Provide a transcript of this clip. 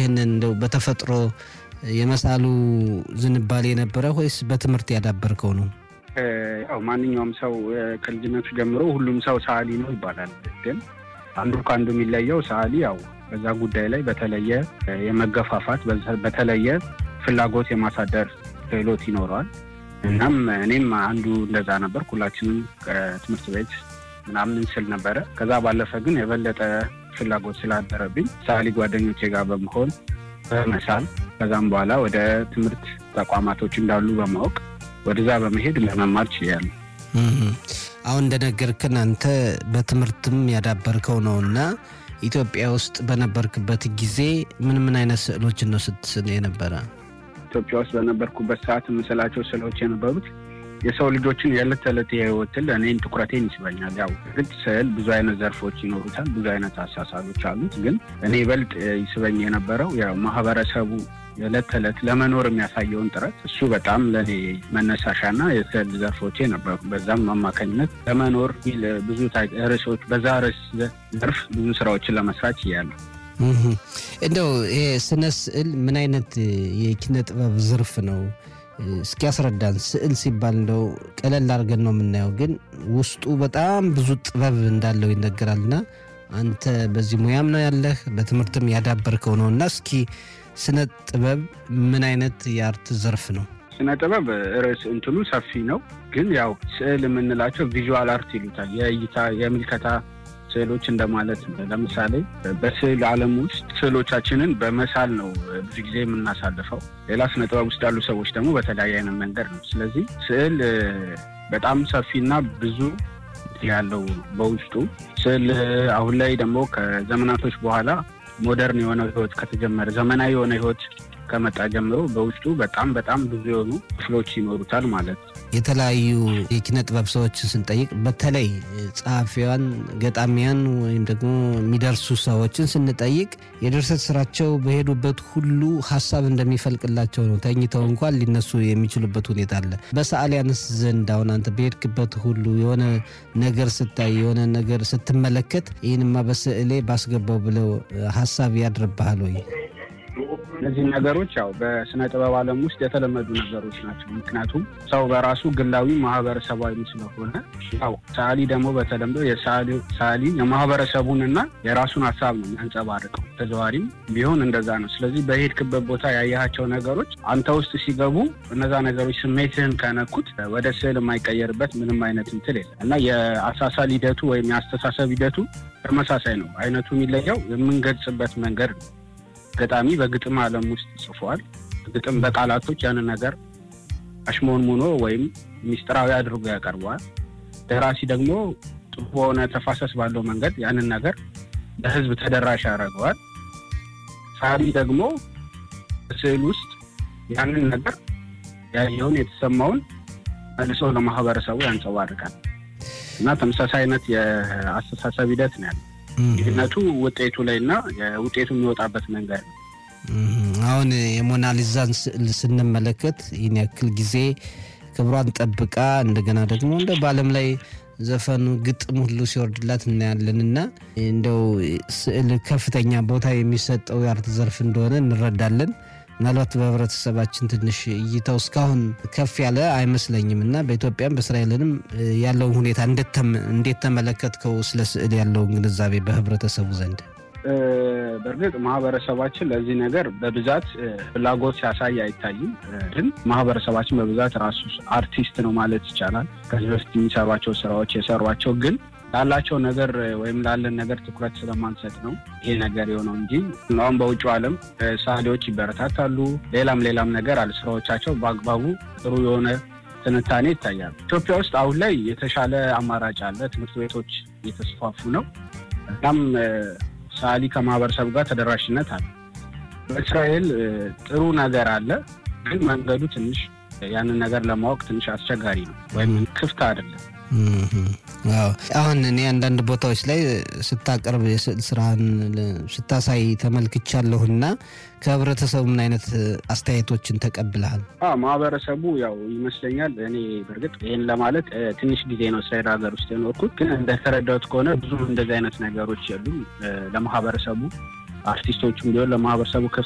ይህንን እንደው በተፈጥሮ የመሳሉ ዝንባሌ የነበረ ወይስ በትምህርት ያዳበርከው ነው? ያው ማንኛውም ሰው ከልጅነቱ ጀምሮ ሁሉም ሰው ሰዓሊ ነው ይባላል። ግን አንዱ ከአንዱ የሚለየው ሰዓሊ ያው በዛ ጉዳይ ላይ በተለየ የመገፋፋት በተለየ ፍላጎት የማሳደር ክህሎት ይኖረዋል። እናም እኔም አንዱ እንደዛ ነበር። ሁላችንም ከትምህርት ቤት ምናምን ስል ነበረ። ከዛ ባለፈ ግን የበለጠ ፍላጎት ስላደረብኝ ሰዓሊ ጓደኞቼ ጋር በመሆን በመሳል ከዛም በኋላ ወደ ትምህርት ተቋማቶች እንዳሉ በማወቅ ወደዛ በመሄድ ለመማር ችያለሁ። አሁን እንደነገርክን አንተ በትምህርትም ያዳበርከው ነው እና ኢትዮጵያ ውስጥ በነበርክበት ጊዜ ምን ምን አይነት ስዕሎችን ነው ስትስል የነበረ? ኢትዮጵያ ውስጥ በነበርኩበት ሰዓት የምስላቸው ስዕሎች የነበሩት የሰው ልጆችን የዕለት ተዕለት የህይወትን እኔን ትኩረቴን ይስበኛል። ያው ግድ ስዕል ብዙ አይነት ዘርፎች ይኖሩታል፣ ብዙ አይነት አሳሳሎች አሉት። ግን እኔ ይበልጥ ይስበኝ የነበረው ያው ማህበረሰቡ የዕለት ተዕለት ለመኖር የሚያሳየውን ጥረት እሱ በጣም ለእኔ መነሳሻና የስዕል ዘርፎቼ ነበሩ። በዛም አማካኝነት ለመኖር ብዙ ርዕሶች በዛ ርዕስ ዘርፍ ብዙ ስራዎችን ለመስራት ችያለሁ። እንደው ይሄ ስነ ስዕል ምን አይነት የኪነ ጥበብ ዘርፍ ነው? እስኪ ያስረዳን። ስዕል ሲባል እንደው ቀለል አድርገን ነው የምናየው፣ ግን ውስጡ በጣም ብዙ ጥበብ እንዳለው ይነገራልና አንተ በዚህ ሙያም ነው ያለህ በትምህርትም ያዳበርከው ነው እና እስኪ ስነ ጥበብ ምን አይነት የአርት ዘርፍ ነው? ስነ ጥበብ ርዕስ እንትኑ ሰፊ ነው፣ ግን ያው ስዕል የምንላቸው ቪዥዋል አርት ይሉታል። የእይታ የምልከታ ስዕሎች እንደማለት ነው። ለምሳሌ በስዕል ዓለም ውስጥ ስዕሎቻችንን በመሳል ነው ብዙ ጊዜ የምናሳልፈው። ሌላ ስነ ጥበብ ውስጥ ያሉ ሰዎች ደግሞ በተለያየ አይነት መንገድ ነው። ስለዚህ ስዕል በጣም ሰፊና ብዙ ያለው በውስጡ ስዕል አሁን ላይ ደግሞ ከዘመናቶች በኋላ ሞደርን የሆነ ህይወት ከተጀመረ ዘመናዊ የሆነ ህይወት ከመጣ ጀምሮ በውስጡ በጣም በጣም ብዙ የሆኑ ክፍሎች ይኖሩታል ማለት ነው። የተለያዩ የኪነ ጥበብ ሰዎችን ስንጠይቅ በተለይ ጸሐፊያን፣ ገጣሚያን ወይም ደግሞ የሚደርሱ ሰዎችን ስንጠይቅ የድርሰት ስራቸው በሄዱበት ሁሉ ሀሳብ እንደሚፈልቅላቸው ነው። ተኝተው እንኳን ሊነሱ የሚችሉበት ሁኔታ አለ። በሰዓሊያንስ ዘንድ አሁን አንተ በሄድክበት ሁሉ የሆነ ነገር ስታይ የሆነ ነገር ስትመለከት ይህንማ በስዕሌ ባስገባው ብለው ሀሳብ ያድርብሃል ወይ? እነዚህ ነገሮች ያው በስነ ጥበብ ዓለም ውስጥ የተለመዱ ነገሮች ናቸው። ምክንያቱም ሰው በራሱ ግላዊ ማህበረሰባዊ ስለሆነ ያው ሰዓሊ ደግሞ በተለምዶ ሰዓሊ የማህበረሰቡንና የራሱን ሀሳብ ነው የሚያንጸባርቀው። ተዘዋሪም ቢሆን እንደዛ ነው። ስለዚህ በሄድክበት ቦታ ያየሃቸው ነገሮች አንተ ውስጥ ሲገቡ እነዛ ነገሮች ስሜትህን ከነኩት ወደ ስዕል የማይቀየርበት ምንም አይነት እንትን የለም እና የአሳሳል ሂደቱ ወይም የአስተሳሰብ ሂደቱ ተመሳሳይ ነው። አይነቱ የሚለየው የምንገልጽበት መንገድ ነው። ገጣሚ በግጥም ዓለም ውስጥ ጽፏል። ግጥም በቃላቶች ያንን ነገር አሽሞንሙኖ ወይም ሚስጥራዊ አድርጎ ያቀርበዋል። ደራሲ ደግሞ ጥሩ በሆነ ተፋሰስ ባለው መንገድ ያንን ነገር ለሕዝብ ተደራሽ ያደርገዋል። ሳሊ ደግሞ በስዕል ውስጥ ያንን ነገር ያየውን የተሰማውን መልሶ ለማህበረሰቡ ያንጸባርቃል እና ተመሳሳይ አይነት የአስተሳሰብ ሂደት ነው ያለው። ልዩነቱ ውጤቱ ላይ እና ውጤቱ የሚወጣበት መንገድ ነው። አሁን የሞናሊዛን ስዕል ስንመለከት ይህን ያክል ጊዜ ክብሯን ጠብቃ እንደገና ደግሞ እንደ በዓለም ላይ ዘፈኑ ግጥም ሁሉ ሲወርድላት እናያለን እና እንደው ስዕል ከፍተኛ ቦታ የሚሰጠው የአርት ዘርፍ እንደሆነ እንረዳለን። ምናልባት በህብረተሰባችን ትንሽ እይታው እስካሁን ከፍ ያለ አይመስለኝም እና በኢትዮጵያም በእስራኤልንም ያለውን ሁኔታ እንዴት ተመለከትከው? ስለ ስዕል ያለውን ግንዛቤ በህብረተሰቡ ዘንድ በእርግጥ ማህበረሰባችን ለዚህ ነገር በብዛት ፍላጎት ሲያሳይ አይታይም። ግን ማህበረሰባችን በብዛት ራሱ አርቲስት ነው ማለት ይቻላል። ከዚህ በፊት የሚሰሯቸው ስራዎች የሰሯቸው ግን ላላቸው ነገር ወይም ላለን ነገር ትኩረት ስለማንሰጥ ነው ይሄ ነገር የሆነው እንጂ አሁን በውጭው ዓለም ሰዓሊዎች ይበረታታሉ። ሌላም ሌላም ነገር አለ። ስራዎቻቸው በአግባቡ ጥሩ የሆነ ትንታኔ ይታያል። ኢትዮጵያ ውስጥ አሁን ላይ የተሻለ አማራጭ አለ። ትምህርት ቤቶች እየተስፋፉ ነው። እናም ሰዓሊ ከማህበረሰቡ ጋር ተደራሽነት አለ። በእስራኤል ጥሩ ነገር አለ፣ ግን መንገዱ ትንሽ ያንን ነገር ለማወቅ ትንሽ አስቸጋሪ ነው ወይም ክፍት አይደለም። አሁን እኔ አንዳንድ ቦታዎች ላይ ስታቀርብ የስዕል ስራህን ስታሳይ ተመልክቻለሁና ከህብረተሰቡ ምን አይነት አስተያየቶችን ተቀብለሃል? ማህበረሰቡ ያው ይመስለኛል እኔ በእርግጥ ይህን ለማለት ትንሽ ጊዜ ነው እስራኤል ሀገር ውስጥ የኖርኩት፣ ግን እንደተረዳሁት ከሆነ ብዙም እንደዚህ አይነት ነገሮች የሉም። ለማህበረሰቡ አርቲስቶቹም ቢሆን ለማህበረሰቡ ክፍት